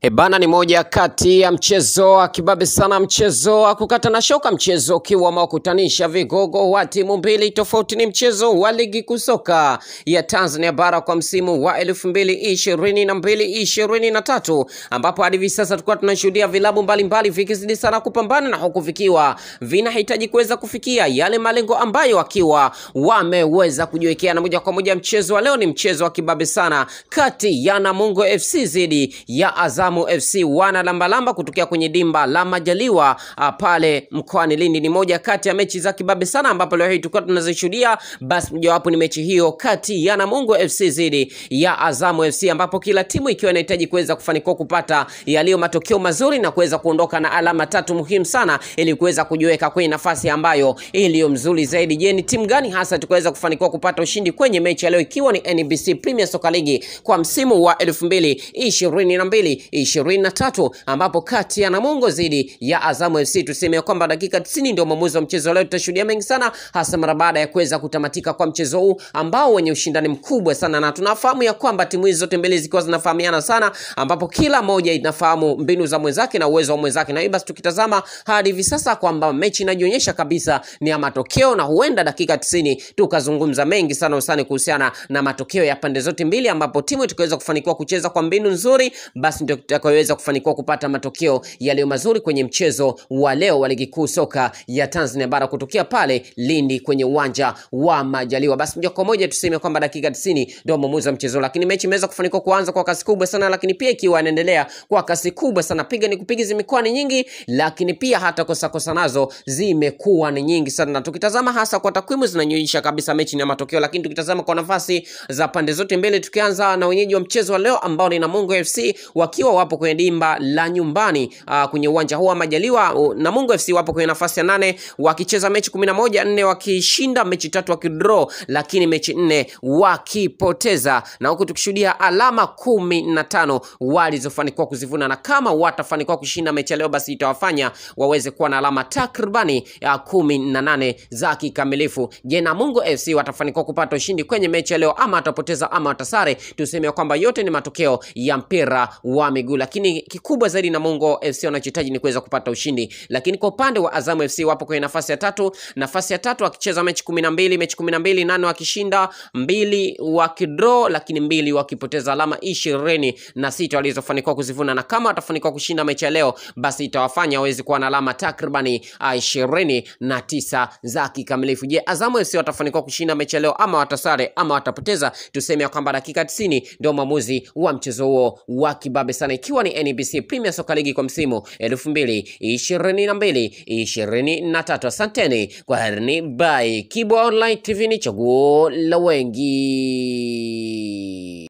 E bana, ni moja kati ya mchezo wa kibabe sana, mchezo wa kukata na shoka, mchezo ukiwa umewakutanisha vigogo wa timu mbili tofauti. Ni mchezo wa ligi kuu soka ya Tanzania bara kwa msimu wa elfu mbili ishirini na mbili ishirini na tatu ambapo hadi hivi sasa tulikuwa tunashuhudia vilabu mbalimbali vikizidi sana kupambana na huku vikiwa vinahitaji kuweza kufikia yale malengo ambayo wakiwa wameweza kujiwekea. Na moja kwa moja mchezo wa leo ni mchezo wa kibabe sana kati ya Namungo FC dhidi ya Azamu FC wana lambalamba kutokea kwenye dimba la Majaliwa ah, pale mkoani Lindi. Ni moja kati ya mechi za kibabe sana, ambapo leo hii tulikuwa tunazishuhudia. Basi mojawapo ni mechi hiyo kati ya Namungo FC dhidi ya Azamu FC, ambapo kila timu ikiwa inahitaji kuweza kufanikiwa kupata yaliyo matokeo mazuri na kuweza kuondoka na alama tatu muhimu sana, ili kuweza kujiweka kwenye nafasi ambayo iliyo mzuri zaidi. Je, ni timu gani hasa tukaweza kufanikiwa kupata ushindi kwenye mechi ya leo, ikiwa ni NBC Premier Soccer League kwa msimu wa elfu mbili ishirini na mbili ishirini na tatu ambapo kati ya Namungo dhidi ya Azamu FC tuseme kwamba dakika 90 ndio mwamuzi wa mchezo leo. Tutashuhudia mengi sana, hasa mara baada ya kuweza kutamatika kwa mchezo huu ambao wenye ushindani mkubwa sana, na tunafahamu ya kwamba timu hizi zote mbili zikiwa zinafahamiana sana, ambapo kila moja inafahamu mbinu za mwenzake na uwezo wa mwenzake, na hivyo basi tukitazama hadi hivi sasa kwamba mechi inajionyesha kabisa ni ya matokeo, na huenda dakika 90 tukazungumza mengi sana usani kuhusiana na matokeo ya pande zote mbili, ambapo timu tukaweza kufanikiwa kucheza kwa mbinu nzuri, basi ndio tutakayoweza kufanikiwa kupata matokeo yaliyo mazuri kwenye mchezo wa leo wa ligi kuu soka ya Tanzania bara kutokea pale Lindi kwenye uwanja wa Majaliwa. Basi moja kwa moja tuseme kwamba dakika 90 ndio mwamuzi wa mchezo, lakini mechi imeweza kufanikiwa kuanza kwa kasi kubwa sana, lakini pia ikiwa inaendelea kwa kasi kubwa sana, piga ni kupiga zimekuwa ni nyingi, lakini pia hata kosa kosa nazo zimekuwa ni nyingi sana, na tukitazama hasa kwa takwimu zinanyonyesha kabisa mechi ni ya matokeo, lakini tukitazama kwa nafasi za pande zote mbili, tukianza na wenyeji wa mchezo wa leo ambao ni Namungo FC wakiwa wapo kwenye dimba la nyumbani uh, kwenye uwanja huu wa Majaliwa. Uh, Namungo FC wapo kwenye nafasi ya nane wakicheza mechi kumi na moja nne wakishinda mechi tatu wakidraw, lakini mechi nne wakipoteza, na huku tukishuhudia alama kumi na tano walizofanikiwa kuzivuna, na kama watafanikiwa kushinda mechi ya leo, basi itawafanya waweze kuwa na alama takribani ya kumi na nane za kikamilifu. Je, Namungo FC watafanikiwa kupata ushindi kwenye mechi ya leo ama watapoteza ama watasare? Tuseme kwamba yote ni matokeo ya mpira wa miguu, lakini kikubwa zaidi Namungo FC wanachohitaji ni kuweza kupata ushindi. Lakini kwa upande wa Azamu FC wapo kwenye nafasi ya tatu, nafasi ya tatu wakicheza mechi kumi na mbili mechi kumi na mbili nane wakishinda, mbili wakidraw, lakini mbili wakipoteza, alama ishirini na sita walizofanikiwa kuzivuna, na kama watafanikiwa kushinda mechi ya leo, basi itawafanya waweze kuwa na alama takribani ishirini na tisa za kikamilifu. Je, Azamu FC watafanikiwa kushinda mechi ya leo ama watasare ama watapoteza? Tuseme ya kwamba dakika 90 ndio mwamuzi wa mchezo huo wa kibabe sana, ikiwa ni NBC Premier Soccer League kwa msimu elfu mbili ishirini na mbili ishirini na tatu. Asanteni kwa herini, bye. Kibo Online TV ni chaguo la wengi.